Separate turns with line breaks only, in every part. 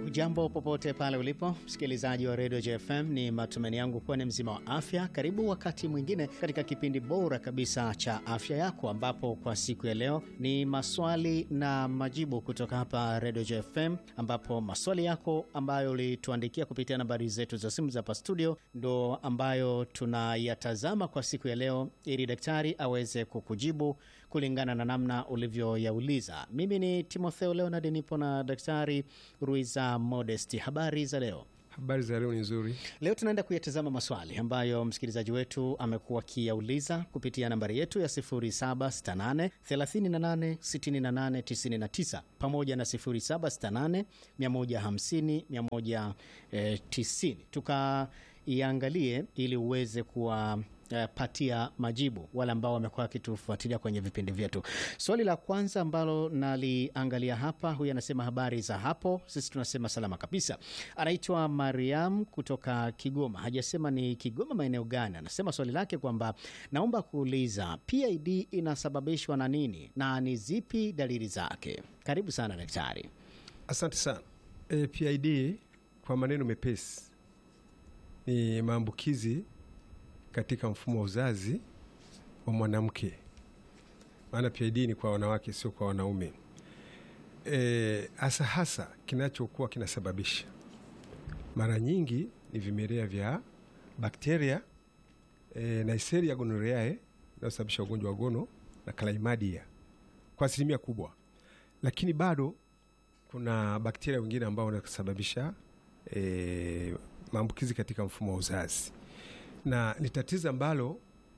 Hujambo popote pale ulipo msikilizaji wa redio JFM, ni matumaini yangu kuwa ni mzima wa afya. Karibu wakati mwingine katika kipindi bora kabisa cha afya yako, ambapo kwa siku ya leo ni maswali na majibu kutoka hapa redio JFM, ambapo maswali yako ambayo ulituandikia kupitia nambari zetu za simu za hapa studio ndo ambayo tunayatazama kwa siku ya leo, ili daktari aweze kukujibu kulingana na namna ulivyoyauliza. Mimi ni Timotheo Leonard, nipo na daktari Ruiza Modesti. Habari za leo?
Habari za leo ni nzuri.
Leo tunaenda kuyatazama maswali ambayo msikilizaji wetu amekuwa akiyauliza kupitia nambari yetu ya 0768 38 68 99 pamoja na 0768 150 190, tukaiangalie ili uweze kuwa Uh, patia majibu wale ambao wamekuwa wakitufuatilia kwenye vipindi vyetu. Swali la kwanza ambalo naliangalia hapa, huyu anasema habari za hapo, sisi tunasema salama kabisa. Anaitwa Mariam kutoka Kigoma, hajasema ni Kigoma maeneo gani. Anasema swali lake kwamba naomba kuuliza PID inasababishwa na nini na ni zipi dalili zake? Karibu sana daktari.
Asante sana. E, PID kwa maneno mepesi ni maambukizi katika mfumo wa uzazi wa mwanamke, maana PID ni kwa wanawake, sio kwa wanaume. E, hasa hasa kinachokuwa kinasababisha mara nyingi ni vimelea vya bakteria e, Neisseria gonorrhoeae inayosababisha ugonjwa wa gono na chlamydia kwa asilimia kubwa, lakini bado kuna bakteria wengine ambao wanasababisha e, maambukizi katika mfumo wa uzazi na ni tatizo ambalo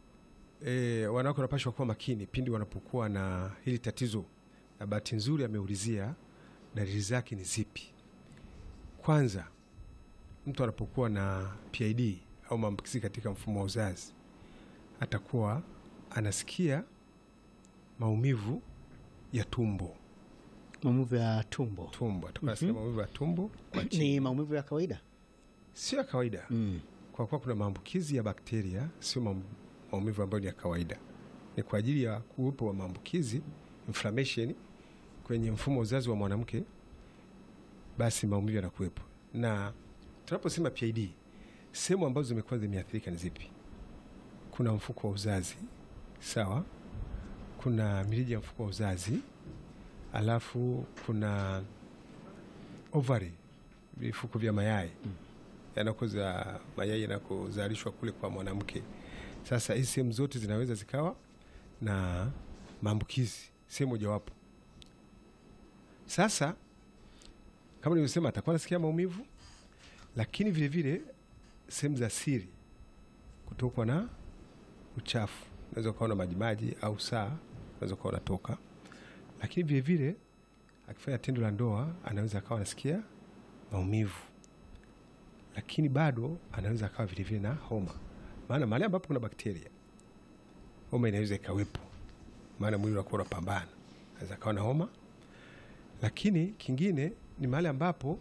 e, wanawake wanapashwa kuwa makini pindi wanapokuwa na hili tatizo, na bahati nzuri ameulizia dalili zake ni zipi. Kwanza, mtu anapokuwa na PID au maambukizi katika mfumo wa uzazi atakuwa anasikia maumivu ya tumbo.
Maumivu ya tumbo,
Tumbo atakuwa anasikia maumivu ya tumbo kwa
ni
chini,
maumivu ya kawaida
sio ya kawaida
mm.
kwa kuwa kuna maambukizi ya bakteria, sio maum- maumivu ambayo ni ya kawaida. Ni kwa ajili ya kuwepo wa maambukizi inflammation kwenye mfumo wa uzazi wa mwanamke, basi maumivu yanakuwepo. Na tunaposema PID, sehemu ambazo zimekuwa zimeathirika ni zipi? Kuna mfuko wa uzazi, sawa, kuna mirija ya mfuko wa uzazi, alafu kuna ovary, vifuko vya mayai yanakoza mayai yanakozalishwa kule kwa mwanamke. Sasa hizi sehemu zote zinaweza zikawa na maambukizi sehemu mojawapo. Sasa kama nilivyosema, atakuwa nasikia maumivu, lakini vilevile sehemu za siri kutokwa na uchafu, unaweza ukawa na majimaji au saa unaweza ukawa unatoka, lakini vilevile akifanya tendo la ndoa anaweza akawa anasikia maumivu lakini bado anaweza akawa vilevile na homa, maana mahali ambapo kuna bakteria homa inaweza ikawepo, maana mwili unakuwa unapambana, anaweza akawa na homa. Lakini kingine ni mahali ambapo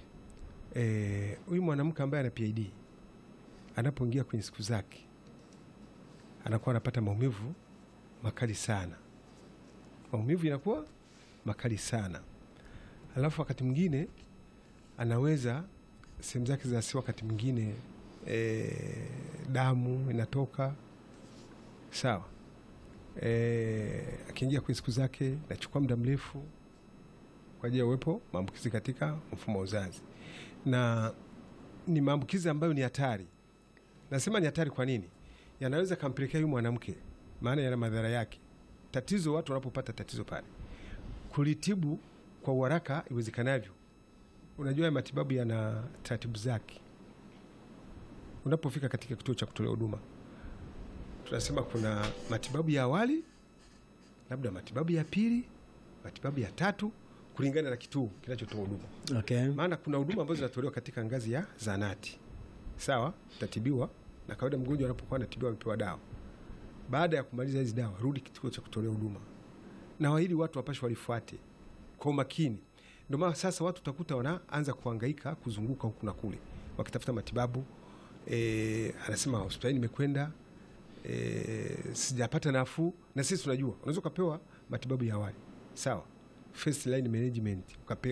huyu mwanamke ambaye ana PID anapoingia kwenye siku zake anakuwa anapata maumivu makali sana, maumivu inakuwa makali sana, alafu wakati mwingine anaweza sehemu zake za siri, wakati mwingine e, damu inatoka sawa. E, akiingia kwenye siku zake nachukua muda mrefu kwa ajili ya uwepo maambukizi katika mfumo wa uzazi, na ni maambukizi ambayo ni hatari. Nasema ni hatari kwa nini? Yanaweza kampelekea huyu mwanamke, maana yana madhara yake. Tatizo watu wanapopata tatizo pale, kulitibu kwa uharaka iwezekanavyo Unajua ya matibabu yana taratibu zake. Unapofika katika kituo cha kutolea huduma, tunasema kuna matibabu ya awali, labda matibabu ya pili, matibabu ya tatu, kulingana na kituo kinachotoa huduma.
Okay.
Maana kuna huduma ambazo zinatolewa katika ngazi ya zahanati, sawa, utatibiwa na kawaida. Mgonjwa anapokuwa anatibiwa, amepewa dawa, baada ya kumaliza hizi dawa, rudi kituo cha kutolea huduma, na wahili watu wapashe walifuate kwa umakini. Ndio maana sasa watu utakuta wanaanza kuhangaika kuzunguka huku na kule wakitafuta matibabu. E, anasema hospitali nimekwenda, e, sijapata nafuu. Na sisi tunajua unaweza ukapewa matibabu ya awali sawa, first line management ukapewa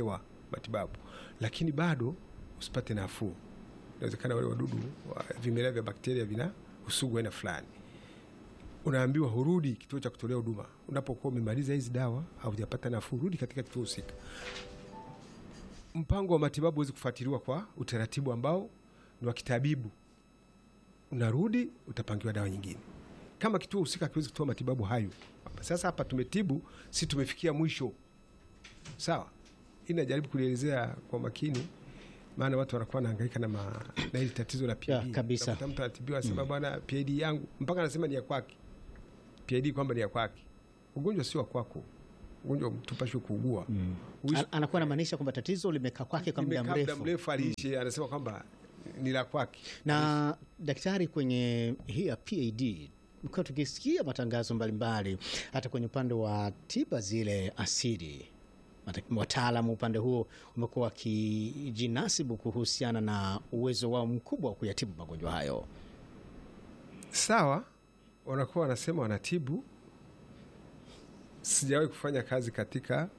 matibabu, lakini bado usipate nafuu. Inawezekana wale wadudu wa vimelea vya bakteria vina usugu aina fulani, unaambiwa hurudi kituo cha kutolea huduma. Unapokuwa umemaliza hizi dawa au hujapata nafuu, rudi katika kituo husika. Mpango wa matibabu huwezi kufuatiliwa kwa utaratibu ambao ni wa kitabibu. Unarudi utapangiwa dawa nyingine. Kama kituo husika hakiwezi kutoa matibabu hayo, sasa hapa tumetibu, si tumefikia mwisho. Sawa, hii najaribu kulielezea kwa makini, maana watu wanakuwa wanahangaika na, ma- na hili tatizo la PID.
Ya, kabisa.
Unakuta mtu anatibiwa anasema bwana, PID yangu mpaka anasema ni ya kwake, PID kwamba ni ya kwake. Ugonjwa sio wa kwako, ugonjwa tupashwe kuugua Uishi-
An- anakuwa anamaanisha kwamba tatizo limekaa kwake kwa muda
limekaa muda
mrefu.
mrefu, aliishi anasema kwamba ni la kwake.
Na daktari, kwenye hii ya PID mkiwa tukisikia matangazo mbalimbali, hata kwenye upande wa tiba zile asili, mata- wataalamu upande huo umekuwa wakijinasibu kuhusiana na uwezo wao mkubwa wa kuyatibu magonjwa hayo.
Sawa, wanakuwa wanasema wanatibu. Sijawahi kufanya kazi katika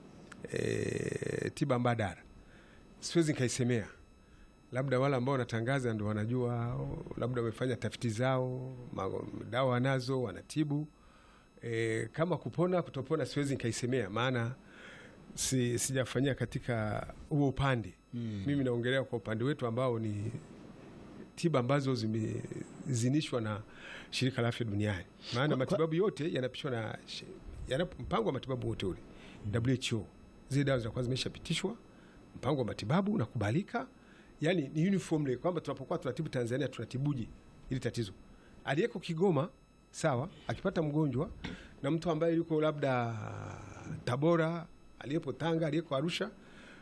e, tiba mbadala, siwezi nikaisemea. Labda wale ambao wanatangaza ndo wanajua, labda wamefanya tafiti zao, ma- dawa wanazo, wanatibu. E, kama kupona kutopona, siwezi nikaisemea, maana si, sijafanyia katika huo upande mimi naongelea kwa upande wetu ambao ni tiba ambazo zimezinishwa na shirika la afya duniani, maana
Kwa-
matibabu yote yanapishwa na shi- yana mpango wa matibabu wote ule WHO. Zile dawa zinakuwa zimeshapitishwa, mpango wa matibabu unakubalika, yani ni uniformly kwamba tunapokuwa tunatibu Tanzania tunatibuje ili tatizo. Aliyeko Kigoma sawa, akipata mgonjwa na mtu ambaye yuko labda Tabora, aliyepo Tanga, aliyeko Arusha,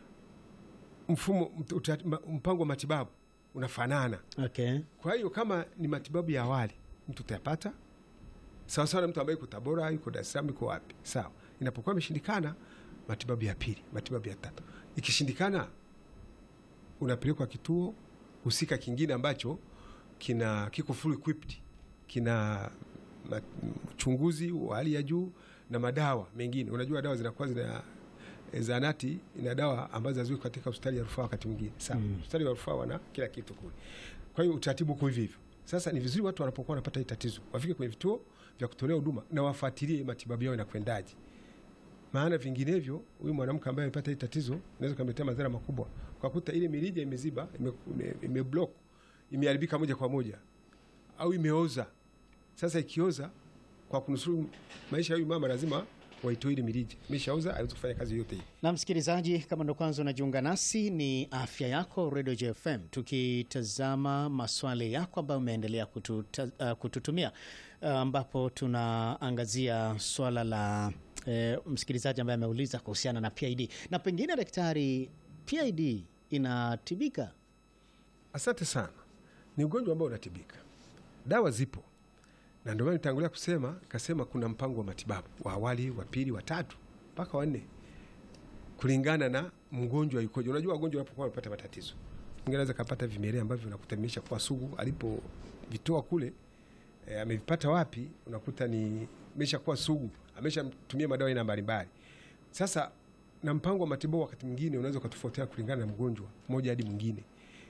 mfumo uta- mpango wa matibabu unafanana.
Okay.
Kwa hiyo kama ni matibabu ya awali mtu utayapata sawa sawa na mtu ambaye yuko Tabora, yuko Dar es Salaam, yuko wapi, sawa. Inapokuwa imeshindikana, matibabu ya pili, matibabu ya tatu. Ikishindikana, unapelekwa kituo husika kingine ambacho kina kiko full equipped, kina ma- uchunguzi wa hali ya juu na madawa mengine. Unajua dawa zinakuwa zina e, zahanati ina dawa ambazo haziweki katika hospitali ya rufaa wakati mwingine sawa. Hospitali ya rufaa wana kila kitu kule, kwa hiyo utaratibu uko hivyo hivyo. Sasa ni vizuri watu wanapokuwa wanapata hii tatizo wafike kwenye vituo vya kutolea huduma na wafuatilie matibabu yao inakwendaje, maana vinginevyo huyu mwanamke ambaye amepata hii tatizo inaweza kumletea madhara makubwa, kwa kuta ile mirija imeziba, ime, ime, ime block, imeharibika moja kwa moja au imeoza. Sasa ikioza, kwa kunusuru maisha ya huyu mama, lazima waitoe ile mirija, imeshaoza, haiwezi kufanya kazi yote hii.
Na msikilizaji, kama ndo kwanza unajiunga nasi, ni afya yako Radio JFM, tukitazama maswali yako ambayo umeendelea kututa, uh, kututumia uh, ambapo tunaangazia swala la uh, msikilizaji ambaye ameuliza kuhusiana na PID na pengine, daktari, PID inatibika?
Asante sana. Ni ugonjwa ambao unatibika, dawa zipo, na ndio maana nitangulia kusema kasema kuna mpango wa matibabu wa awali, wa pili, wa tatu mpaka wa nne, kulingana na mgonjwa yukoje. Unajua wagonjwa wanapokuwa wanapata matatizo, mwingine anaweza kapata vimelea ambavyo vinakuta vimesha kuwa sugu, alipovitoa kule e, amevipata wapi, unakuta ni imesha kuwa sugu, ameshatumia madawa aina mbalimbali. Sasa na mpango wa matibabu wakati mwingine unaweza ukatofautiana kulingana na mgonjwa mmoja hadi mwingine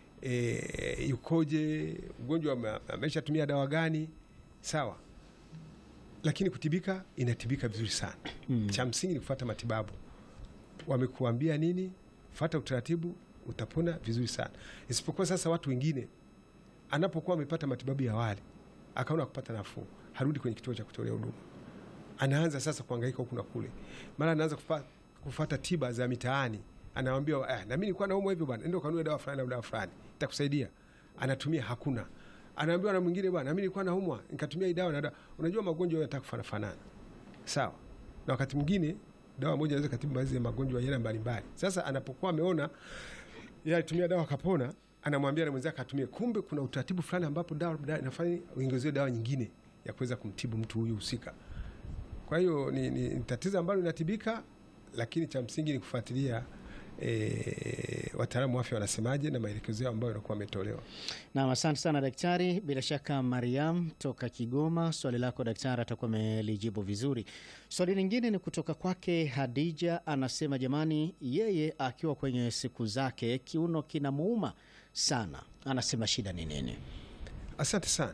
e, yukoje, mgonjwa ame- ameshatumia dawa gani, sawa. Lakini kutibika inatibika vizuri sana. Cha msingi ni kufuata matibabu. Wamekuambia nini, fuata utaratibu, utapona vizuri sana. Isipokuwa sasa watu wengine anapokuwa amepata matibabu ya awali akaona kupata nafuu, harudi kwenye kituo cha kutolea huduma, anaanza sasa kuhangaika huku na kule, mara anaanza kufa, kufata tiba za mitaani, anawambia eh, na mimi nilikuwa naumwa hivyo bwana, nenda kanunue dawa fulani au dawa fulani itakusaidia. Anatumia, hakuna. Anaambiwa na mwingine, bwana, na mimi nilikuwa naumwa nikatumia hii dawa na dawa. Unajua magonjwa yanataka kufanana sawa, na wakati mwingine dawa moja inaweza katibu baadhi ya magonjwa ya aina mbalimbali. Sasa anapokuwa ameona yeye alitumia dawa akapona, anamwambia na mwenzake atumie. Kumbe kuna utaratibu fulani ambapo dawa dawa inafanya uongezewe dawa nyingine ya kuweza kumtibu mtu huyu husika. Kwa hiyo ni, ni, ni tatizo ambalo linatibika, lakini cha msingi ni kufuatilia e, wataalamu wa afya wanasemaje na maelekezo yao ambayo yanakuwa wametolewa.
Nam, asante sana daktari. Bila shaka Mariam toka Kigoma, swali lako daktari atakuwa amelijibu vizuri. Swali lingine ni kutoka kwake Hadija, anasema jamani, yeye akiwa kwenye siku zake kiuno kinamuuma sana, anasema shida ni nini?
Asante sana.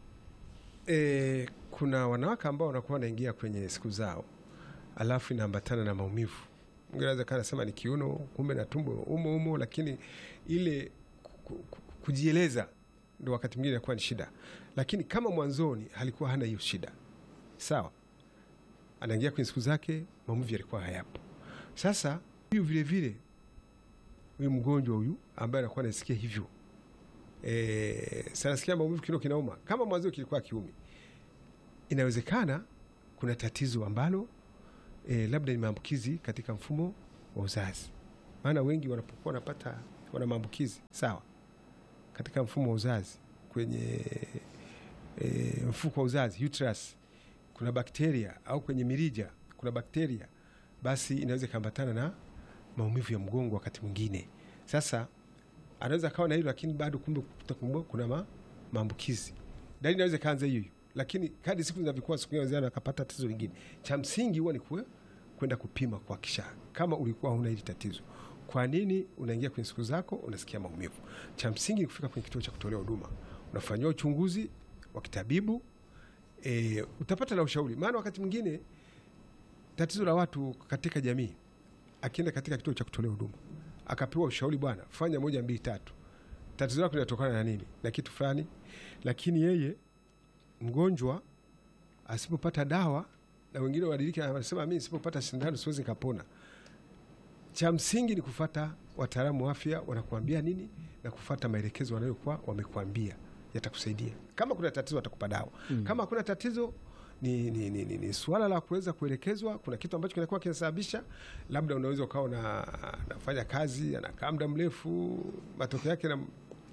E, kuna wanawake ambao wanakuwa wanaingia kwenye siku zao alafu inaambatana na maumivu. Mwingine anaweza kaa anasema ni kiuno, kumbe na tumbo umo umo, lakini ile ku- ku- kujieleza ndo wakati mwingine inakuwa ni shida, lakini kama mwanzoni alikuwa hana hiyo shida, sawa, anaingia kwenye siku zake, maumivu yalikuwa hayapo. Sasa huyu vile vile huyu mgonjwa huyu ambaye anakuwa anasikia hivyo e, sanasikia maumivu, kiuno kinauma, kama mwanzo kilikuwa kiumi, inawezekana kuna tatizo ambalo e, labda ni maambukizi katika mfumo wa uzazi. Maana wengi wanapokuwa wanapata wana maambukizi sawa katika mfumo wa uzazi kwenye e, mfuko wa uzazi uterus, kuna bakteria au kwenye mirija kuna bakteria, basi inaweza ikaambatana na maumivu ya mgongo wakati mwingine. Sasa anaweza akawa na hilo, lakini bado kumbe kutakumbua kuna ma, maambukizi. Dalili inaweza ikaanza hiyo hiyo, lakini kadi siku zinavyokuwa, siku nyingine akapata tatizo lingine. Cha msingi huwa ni kuwe kwenda kupima kuhakikisha kama ulikuwa huna hili tatizo. Kwa nini unaingia kwenye siku zako unasikia maumivu? Cha msingi ni kufika kwenye kituo cha kutolea huduma, unafanyiwa uchunguzi wa kitabibu e, utapata na ushauri. Maana wakati mwingine tatizo la watu katika jamii, akienda katika kituo cha kutolea huduma akapewa ushauri, bwana, fanya moja mbili tatu, tatizo lako linatokana na nini na kitu fulani, lakini yeye mgonjwa asipopata dawa na wengine wadiliki, anasema mimi nisipopata sindano siwezi nikapona. Cha msingi ni kufata wataalamu wa afya wanakuambia nini na kufata maelekezo wanayokuwa wamekuambia, yatakusaidia. Kama kuna tatizo watakupa dawa mm. Kama hakuna tatizo ni, ni, ni, ni, ni suala la kuweza kuelekezwa. Kuna kitu ambacho kinakuwa kinasababisha, labda unaweza ukawa na, nafanya kazi anakaa muda mrefu, matokeo yake na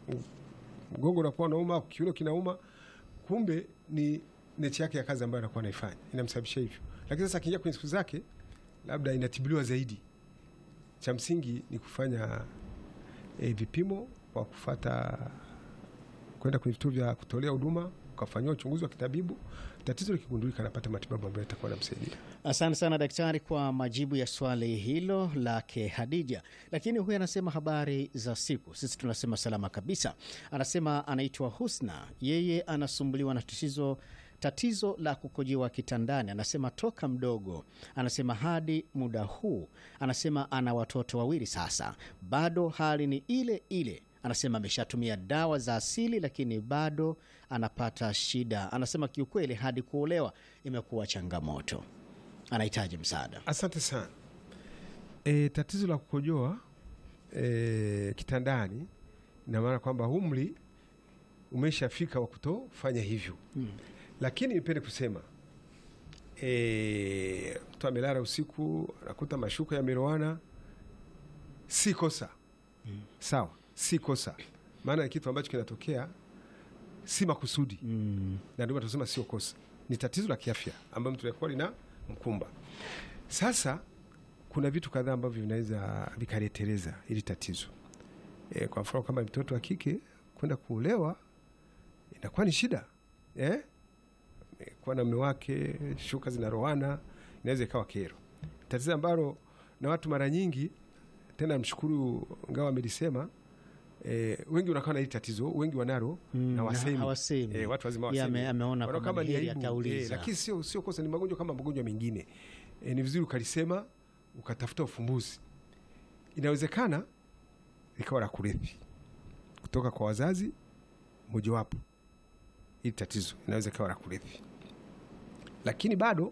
mgongo unakuwa unauma, kiuno kinauma, kumbe ni nechi yake ya kazi ambayo anakuwa anaifanya inamsababisha hivyo. Lakini sasa akiingia kwenye siku zake, labda inatibiliwa zaidi. Cha msingi ni kufanya e, vipimo kwa kufata kwenda kwenye vituo vya kutolea huduma ukafanyiwa uchunguzi wa kitabibu, tatizo likigundulika, anapata matibabu ambayo yatakuwa namsaidia.
Asante sana daktari kwa majibu ya swali hilo lake Hadija. Lakini huyu anasema habari za siku, sisi tunasema salama kabisa. Anasema anaitwa Husna, yeye anasumbuliwa na tatizo tatizo la kukojewa kitandani. Anasema toka mdogo, anasema hadi muda huu, anasema ana watoto wawili sasa, bado hali ni ile ile anasema ameshatumia dawa za asili lakini bado anapata shida. Anasema kiukweli, hadi kuolewa imekuwa changamoto, anahitaji msaada.
Asante sana. E, tatizo la kukojoa e, kitandani ina maana kwamba umri umeshafika wa kutofanya hivyo hmm. Lakini nipende kusema e, mtu amelala usiku anakuta mashuka yameroana, si kosa hmm. Sawa, si kosa, maana ni kitu ambacho kinatokea si makusudi mm. na ndio tunasema sio kosa, ni tatizo la kiafya ambayo mtu alikuwa lina mkumba. Sasa kuna vitu kadhaa ambavyo vinaweza vikaleteleza ili tatizo e, kwa mfano kama mtoto wa kike kwenda kuolewa inakuwa ni shida eh? E, kuwa na mume wake shuka zinaroana inaweza ikawa kero, tatizo ambalo na watu mara nyingi tena, mshukuru ngawa amelisema E, wengi wanakuwa na hili tatizo, wengi wanalo
Mm,
na wasemi.
hawasemi.
E, watu wazima
Yeye
wasemi.
ame- ameona
Wanaona
kwamba
kama
ni
ni
heri
aibu.
akauliza.
E, lakini sio sio kosa, ni magonjwa kama magonjwa mengine e, ni vizuri ukalisema ukatafuta ufumbuzi. Inawezekana ikawa la kurithi kutoka kwa wazazi mojawapo, hili tatizo inaweza ikawa la kurithi, lakini bado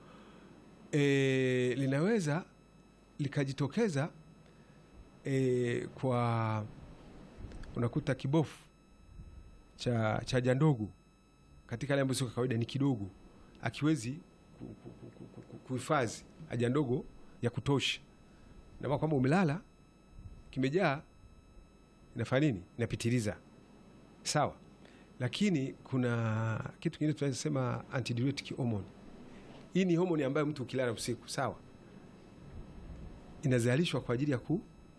e, linaweza likajitokeza e, kwa unakuta kibofu cha cha haja ndogo katika hali ambayo sio kawaida, ni kidogo, akiwezi ku- ku- ku- ku- ku- kuhifadhi haja ndogo ya kutosha, na maana kwamba umelala kimejaa, inafanya nini? Inapitiliza, sawa. Lakini kuna kitu kingine tunaweza sema antidiuretic hormone. Hii ni homoni ambayo mtu ukilala usiku, sawa, inazalishwa kwa ajili ya ku,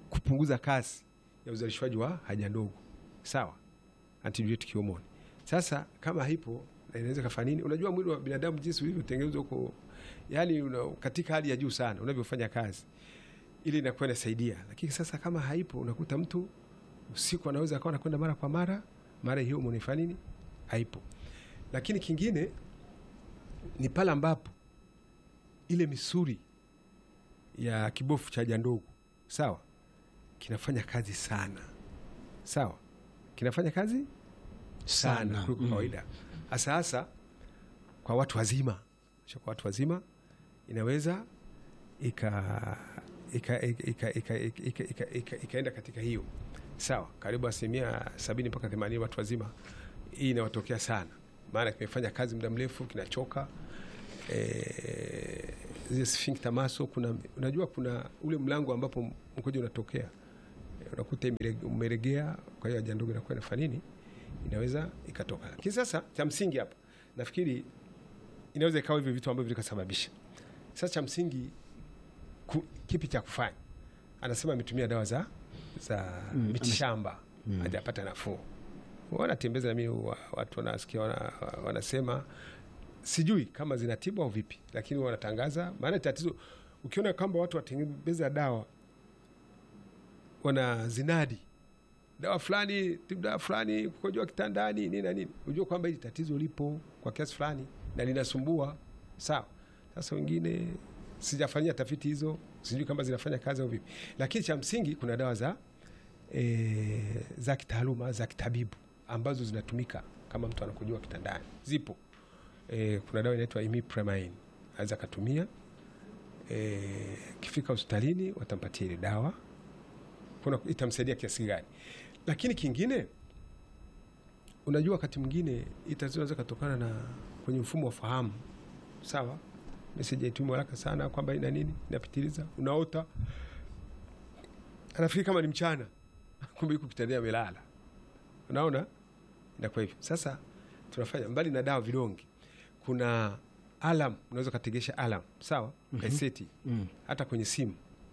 kupunguza kasi ya uzalishwaji wa haja ndogo, sawa, antidiuretic hormone. Sasa kama haipo na inaweza kafanya nini? Unajua mwili wa binadamu jinsi ulivyotengenezwa huko, yani una, katika hali ya juu sana unavyofanya kazi ili inakuwa inasaidia, lakini sasa kama haipo, unakuta mtu usiku anaweza akawa anakwenda mara kwa mara, mara hiyo hormone ifanya nini? Haipo. Lakini kingine ni pale ambapo ile misuli ya kibofu cha haja ndogo sawa, kinafanya kazi sana, sawa, kinafanya kazi sana
Sana,
kuliko
mm.
kawaida, hasa hasa kwa watu wazima. Sio kwa watu wazima inaweza ika ika- ika- ika- ika- ika- ika- ika- ikaenda katika hiyo sawa, karibu asilimia sabini mpaka themanini watu wazima, hii inawatokea sana, maana kimefanya kazi muda mrefu, kinachoka eh, zile sphincter muscle, kuna unajua, kuna ule mlango ambapo mkojo unatokea eh, unakuta imere- umeregea, kwa hiyo haja ndogo inakuwa inafanya nini, inaweza ikatoka. Lakini sasa cha msingi hapa nafikiri inaweza ikawa hivyo vitu ambavyo vikasababisha. Sasa cha msingi ku, kipi cha kufanya? Anasema ametumia dawa za za
Mm,
mitishamba hajapata nafuu. Wanatembeza na mimi wa- watu wanasikia wana, wanasema sijui kama zinatibu au vipi, lakini wanatangaza. Maana tatizo ukiona kwamba watu watembeza dawa wana zinadi dawa fulani tibu dawa fulani kukojoa kitandani nini na nini, unajua kwamba hili tatizo lipo kwa kiasi fulani na linasumbua. Sawa, sasa wengine sijafanyia tafiti hizo, sijui kama zinafanya kazi au vipi, lakini cha msingi kuna dawa za e, za kitaaluma za kitabibu ambazo zinatumika kama mtu anakojoa kitandani, zipo. E, kuna dawa inaitwa imipramine aweza akatumia. E, kifika hospitalini watampatia ile dawa kuna itamsaidia kiasi gani. Lakini kingine, unajua wakati mwingine hii tatizo inaweza katokana na kwenye mfumo wa fahamu. Sawa, meseji haitumwi haraka sana kwamba ina nini, inapitiliza, unaota anafikiri kama ni mchana, kumbe yuko kitandani amelala. Unaona, inakuwa hivyo. Sasa tunafanya mbali na dawa vidonge, kuna alam, unaweza ukategesha alam, sawa, kaiseti
Mm.
hata kwenye simu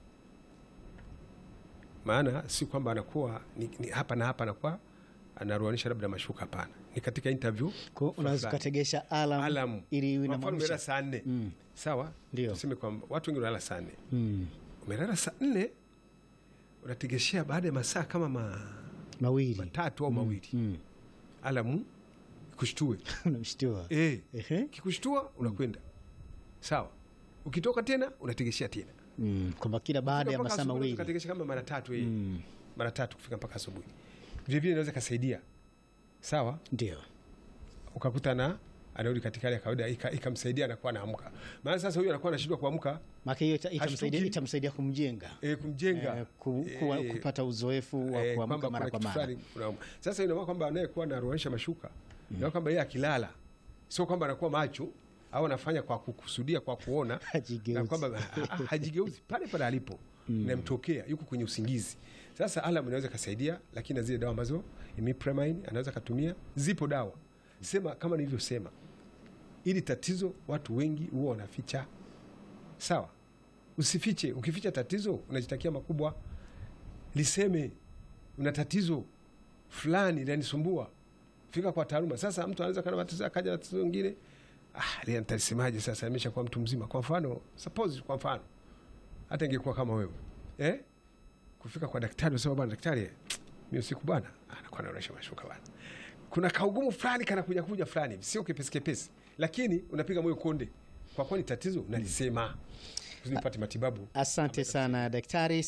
maana si kwamba anakuwa ni, ni hapa na hapa anakuwa anaruanisha labda mashuka. Hapana, ni katika interview
Kwa hiyo unaweza
fulani.
ukategesha alam,
Alam.
ili iwe
Kwa mfano umelala
inamaanisha
saa nne
Mm.
sawa,
Ndio.
tuseme kwamba watu wengi wanalala saa nne
mm.
umelala saa nne unategeshea baada ya masaa kama ma,
mawili
matatu au mawili
mm.
alamu kushtue
unamshtua
eh,
Ehe.
kikushtua unakwenda sawa, ukitoka tena unategeshea tena
mm. kwamba kila baada ya
Mpaka
masaa
asubuhi unaweza
mawili
ukategesha kama mara tatu eh.
Mm.
mara tatu kufika mpaka asubuhi. Vilevile inaweza ikasaidia sawa,
ndio
ukakuta na anarudi katika hali ya kawaida, ika- ikamsaidia anakuwa anaamka. Maana sasa huyu anakuwa anashindwa kuamka
maana hiyo ita- itamsaidia
Hashtuki.
itamsaidia kumjenga
e, kumjenga
eh, ku, kuwa,
Eh,
kupata uzoefu wa
eh,
kuamka
kwamba
mara
kuna
kwa
kitu
mara
fulani unaamka. Sasa ina maana kwamba anayekuwa anaruanisha mashuka mm. kwamba yeye akilala sio kwamba anakuwa macho au anafanya kwa kukusudia kwa kuona
Hajigeuzi.
na kwamba ha- ha- hajigeuzi pale pale alipo namtokea yuko kwenye usingizi. Sasa alam inaweza kasaidia, lakini na zile dawa ambazo imipramine anaweza katumia, zipo dawa sema, kama nilivyosema, ili tatizo watu wengi huwa wanaficha. Sawa, usifiche. Ukificha tatizo unajitakia makubwa. Liseme una tatizo fulani linanisumbua, fika kwa taaluma. Sasa mtu anaweza kana matatizo akaja na tatizo lingine, ah, lile nitalisemaje? Sasa imeshakuwa mtu mzima. Kwa mfano suppose, kwa mfano hata ingekuwa kama wewe eh, kufika kwa daktari unasema bwana daktari, mimi usiku bwana, ah, anakuwa anaonesha mashuka bwana, kuna kaugumu fulani kana kuja kuja fulani hivi, sio kepesi kepesi, lakini unapiga moyo konde, kwa kuwa ni tatizo unalisema kusudi upate matibabu.
Asante sana daktari.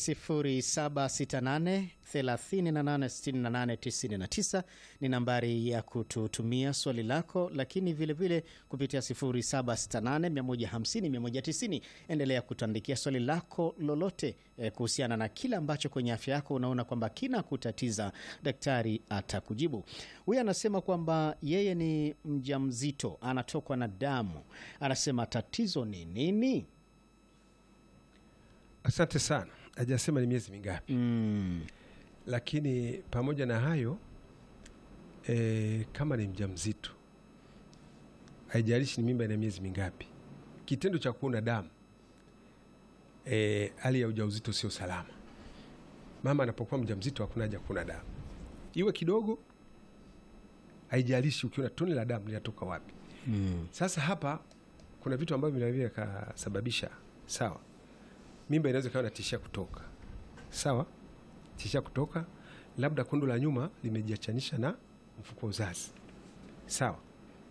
0768 38 68 ni nambari ya kututumia swali lako, lakini vilevile vile kupitia 0768 150 190. Endelea kutuandikia swali lako lolote eh, kuhusiana na kile ambacho kwenye afya yako unaona kwamba kina kutatiza, daktari atakujibu. Huyu anasema kwamba yeye ni mjamzito, anatokwa na damu, anasema tatizo ni nini?
Asante sana. Hajasema ni miezi mingapi,
Mm.
lakini pamoja na hayo e, kama ni mjamzito, haijalishi ni mimba ina miezi mingapi, kitendo cha kuona damu e, hali ya ujauzito sio salama. mama anapokuwa mjamzito hakuna haja kuna damu, iwe kidogo, haijalishi ukiona tone la damu linatoka wapi.
Mm.
Sasa hapa kuna vitu ambavyo vinaweza vikasababisha, sawa, mimba inaweza ikawa natishia kutoka, sawa, tishia kutoka, labda kundo la nyuma limejiachanisha na mfuko wa uzazi, sawa.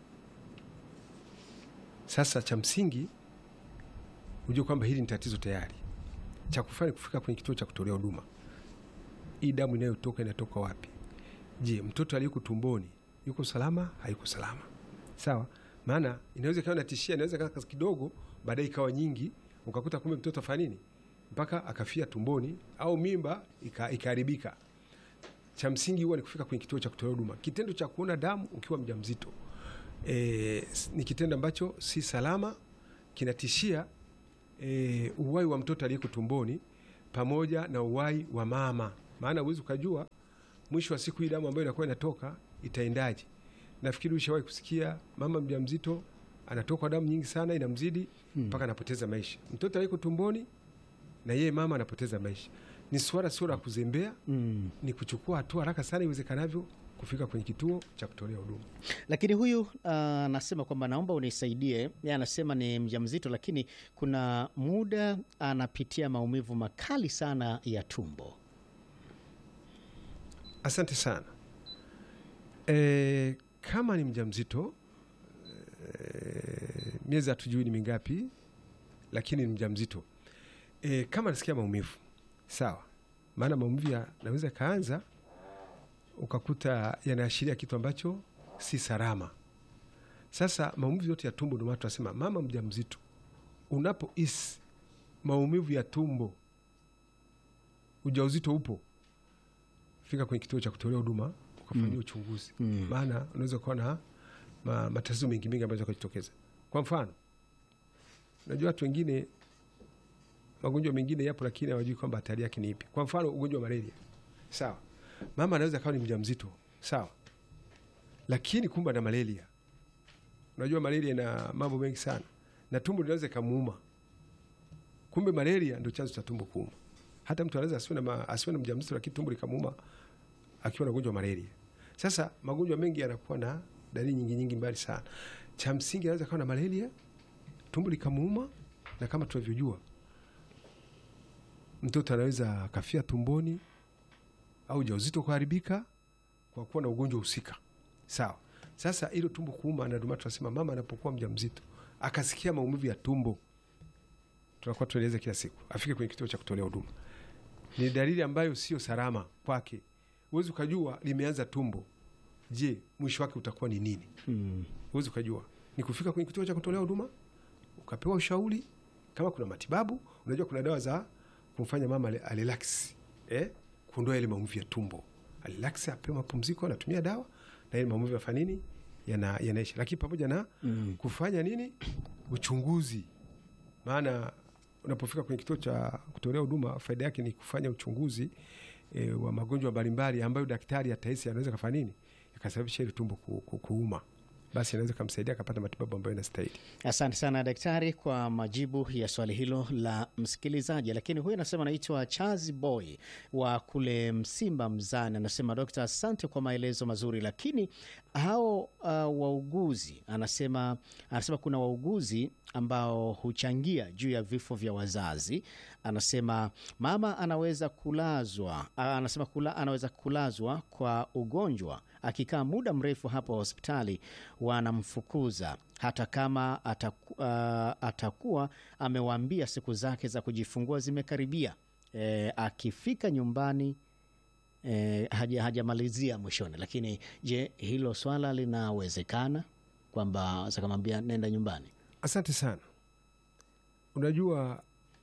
Sasa cha msingi ujue kwamba hili ni tatizo tayari. Cha kufanya kufika kwenye kituo cha kutolea huduma, hii damu inayotoka inatoka wapi? Je, mtoto aliyeko tumboni yuko salama? Hayuko salama? Sawa, maana inaweza ikawa natishia, inaweza kaa kidogo, baadaye ikawa nyingi, ukakuta kumbe mtoto afanya nini mpaka akafia tumboni, au mimba ika- ikaharibika. Cha msingi huwa ni kufika kwenye kituo cha kutolea huduma. Kitendo cha kuona damu ukiwa mjamzito e, ni kitendo ambacho si salama, kinatishia e, uwai wa mtoto aliyeko tumboni pamoja na uwai wa mama, maana huwezi ukajua mwisho wa siku hii damu ambayo inakuwa inatoka itaendaje. Nafikiri ushawahi kusikia mama mjamzito anatokwa damu nyingi sana inamzidi mpaka anapoteza maisha, mtoto aliyeko tumboni na yeye mama anapoteza maisha. Ni swala sio la kuzembea,
Mm.
ni kuchukua hatua haraka sana iwezekanavyo kufika kwenye kituo cha kutolea huduma.
Lakini huyu ah, anasema kwamba naomba unisaidie. Yeye anasema ni mjamzito, lakini kuna muda anapitia maumivu makali sana ya tumbo.
Asante sana. E, kama ni mjamzito e, miezi hatujui ni mingapi, lakini ni mjamzito e, kama nasikia maumivu sawa, maana maumivu yanaweza kaanza ukakuta yanaashiria kitu ambacho si salama. Sasa maumivu yote ya tumbo, ndio maana tunasema mama mjamzito, unapohisi maumivu ya tumbo, ujauzito upo, fika kwenye kituo cha kutolea huduma ukafanyia uchunguzi, maana unaweza ukawa na ma, matatizo mengi mengi ambayo yakajitokeza. Kwa mfano, unajua watu wengine magonjwa mengine yapo, lakini hawajui kwamba hatari yake ni ipi. Kwa mfano, ugonjwa wa malaria, sawa, mama anaweza kawa ni mjamzito, sawa, lakini kumbe ana malaria. Unajua malaria ina mambo mengi sana, na tumbo linaweza ikamuuma. Kumbe malaria ndio chanzo cha tumbo kuuma. Hata mtu anaweza asiwe na, ma- asiwe na mjamzito, lakini tumbo likamuuma akiwa na ugonjwa wa malaria. Sasa magonjwa mengi yanakuwa na dalili nyingi nyingi mbali sana. Cha msingi anaweza kawa na malaria, tumbo likamuuma, na kama tunavyojua mtoto anaweza akafia tumboni au ujauzito kuharibika kwa kuwa na ugonjwa husika. Sawa. Sasa hilo tumbo kuuma, na ndio maana tunasema mama anapokuwa mjamzito akasikia maumivu ya tumbo, tunakuwa tueleze kila siku afike kwenye kituo cha kutolea huduma. Ni dalili ambayo sio salama kwake, huwezi ukajua limeanza tumbo. Je, mwisho wake utakuwa ni nini?
Mm.
Huwezi ukajua. Ni kufika kwenye kituo cha kutolea huduma ukapewa ushauri, kama kuna matibabu. Unajua kuna dawa za kumfanya mama ale- alelax, eh, kuondoa yale maumivu ya tumbo, alelax, apewe mapumziko, anatumia dawa na ile maumivu yafanya nini, yana yanaisha. Lakini pamoja na
Mm.
kufanya nini, uchunguzi, maana unapofika kwenye kituo cha kutolea huduma, faida yake ni kufanya uchunguzi e, wa magonjwa mbalimbali ambayo daktari atahisi anaweza kafanya nini, yakasababisha ile tumbo ku, ku, kuuma, basi anaweza kamsaidia akapata matibabu ambayo inastahili.
Asante sana daktari kwa majibu ya swali hilo la msikilizaji. Lakini huyu anasema anaitwa Chazi Boy wa kule Msimba Mzani, anasema dokta, asante kwa maelezo mazuri, lakini hao uh, wauguzi anasema, anasema kuna wauguzi ambao huchangia juu ya vifo vya wazazi. Anasema mama anaweza kulazwa, ah, anasema kula, anaweza kulazwa kwa ugonjwa akikaa muda mrefu hapo hospitali wanamfukuza hata kama ataku, uh, atakuwa amewaambia siku zake za kujifungua zimekaribia. E, akifika nyumbani e, haja, hajamalizia mwishoni. Lakini je, hilo swala linawezekana kwamba sakamwambia nenda nyumbani?
Asante sana. Unajua,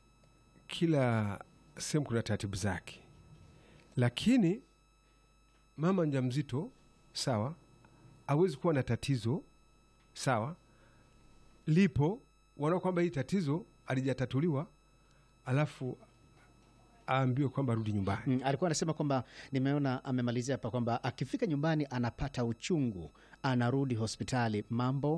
kila sehemu kuna taratibu zake, lakini mama mjamzito sawa, awezi kuwa na tatizo sawa, lipo wanaona kwamba hii tatizo alijatatuliwa, alafu aambiwe kwamba arudi nyumbani.
Mm, alikuwa anasema kwamba nimeona amemalizia hapa kwamba akifika nyumbani anapata uchungu, anarudi hospitali, mambo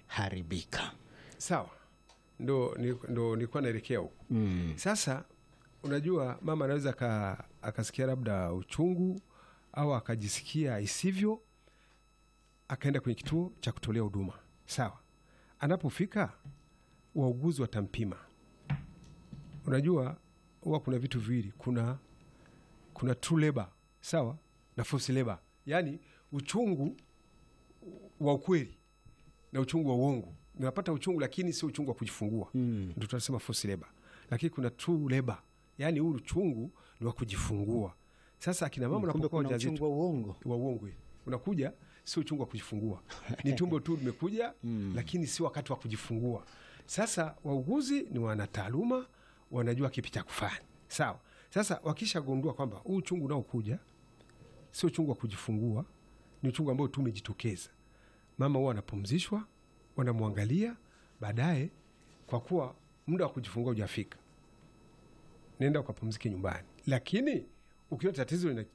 yameharibika.
Sawa, ndo ni- ndo nilikuwa naelekea huko.
Mm.
Sasa unajua mama anaweza aka- akasikia labda uchungu au akajisikia isivyo, akaenda kwenye kituo cha kutolea huduma. Sawa, anapofika wauguzi watampima. Unajua huwa kuna vitu viwili, kuna kuna true labor sawa na false labor, yaani uchungu wa ukweli na uchungu wa uongo. Unapata uchungu lakini sio uchungu wa kujifungua
Mm.
ndio tunasema false labor, lakini kuna true labor, yaani huu uchungu ni wa kujifungua. Sasa akina mama
Kumbe
unapokuwa
kuna uchungu
wajawazito
wa uongo.
wa uongo eh, unakuja sio uchungu wa kujifungua, ni tumbo tu limekuja, lakini si wakati wa kujifungua. Sasa wauguzi ni wanataaluma, wanajua kipi cha kufanya. Sawa. Sasa wakishagundua kwamba huu uchungu unaokuja sio uchungu wa kujifungua, ni uchungu ambao tu umejitokeza, mama huwa anapumzishwa, wanamwangalia. Baadaye, kwa kuwa muda wa kujifungua hujafika, nenda ukapumzike nyumbani. Lakini ukiona tatizo lina-